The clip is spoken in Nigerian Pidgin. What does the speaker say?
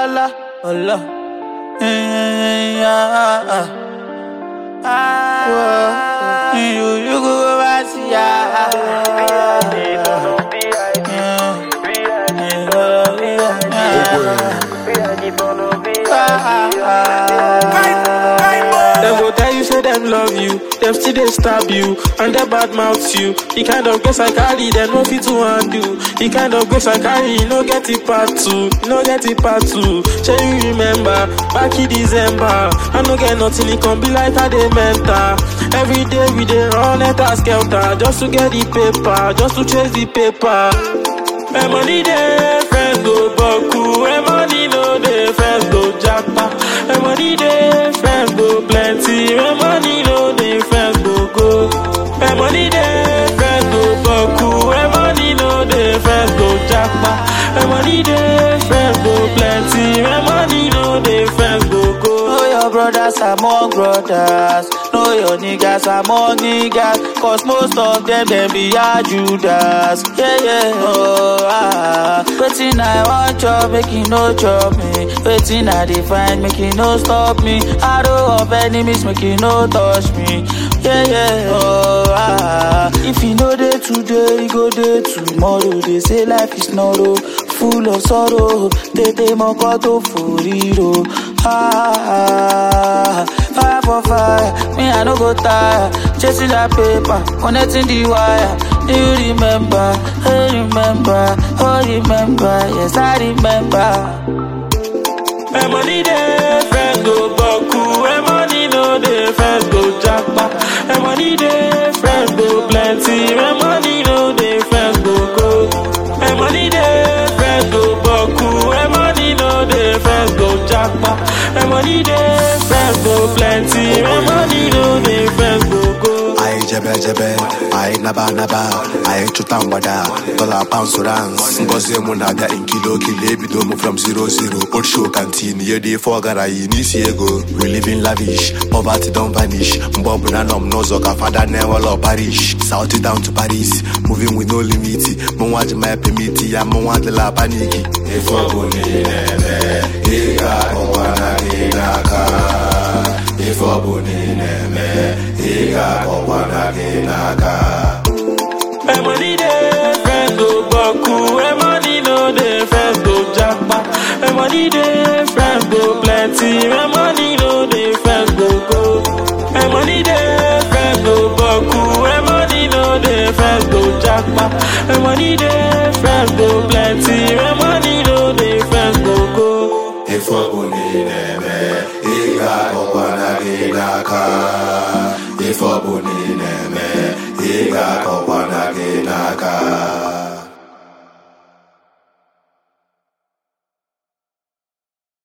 la, oh la. Eh, ah, ah. Ah, you, you go over see, ah, ah. Them go tell you say them love you, them still they stab you, and they bad mouth you. The kind of grace I carry, them no fit to undo. The kind of grace I carry, you no get it part two, you no get it part two. Shall you remember back in December? I no get nothing, it can be like how they mental. Every day we dey run at a skelter just to get the paper, just to chase the paper. My money dey, friends go buckle. My money no dey, friends go japa. My money dey, friends go plenty. My money no dey, friends go go. My money dey, friends go buckle. My money no dey, friends go japa. My money dey, friends go plenty. My money no dey, friends go go. Know your brothers among brothers. Know your niggas among niggas. Cause most of them, them be a Judas. Yeah, yeah, oh, ah. Waiting, I want job, make you no chop me. Waiting, I define, make you no stop me. Arrow of enemies, make you no touch me. Yeah, yeah, oh, ah. If you know day today, you go day tomorrow. They say life is not oh, full of sorrow. They they mokoto for hero. Ah, fire for fire, me I no go tire. Chasing that paper, connecting the wire. Do you remember? I remember, oh remember, yes I remember. My money dey, friends go buckle. My money no dey, friends go japa. My money dey, friends go plenty. My money no dey, friends go go. My money dey, friends go buckle. My money no dey, friends go japa. My money dey, friends go plenty. My money no dey, friends go go. Aye jebe jebe, aye naba naba, aye chuta mgbada, dollar pounds rans. Ngozi mụ na-abịa in kilo kilo ebido mụ from zero zero. Old show canteen, ye dey for gara yi n'isi ego. We live in lavish, poverty don vanish. Mgbe ọbụla nọ m n'ụzọ ka fada na-enwelọ parish. South down to Paris, moving with no limit. Mụ nwa ji my permit ya, mụ nwa adịla paniki. Ife ọbụla ị na-eme, ị ga-akọkwa na gị n'aka. Ife ọbụla ị na-eme, ị ga-akọkwa na gị n'aka. My money dey, friends go buckle. My money no dey, friends go japa. My money dey, friends go plenty. My money no dey, friends go go. My money dey, friends go buckle. My money no dey, friends go japa. My money dey, friends go plenty. My money no dey, friends go go. Ife ọbụla ị na-eme, ị ga-akọkwa na gị n'aka. Ife ọbụla ị na-eme, ị ga-akọkwa na gị n'aka.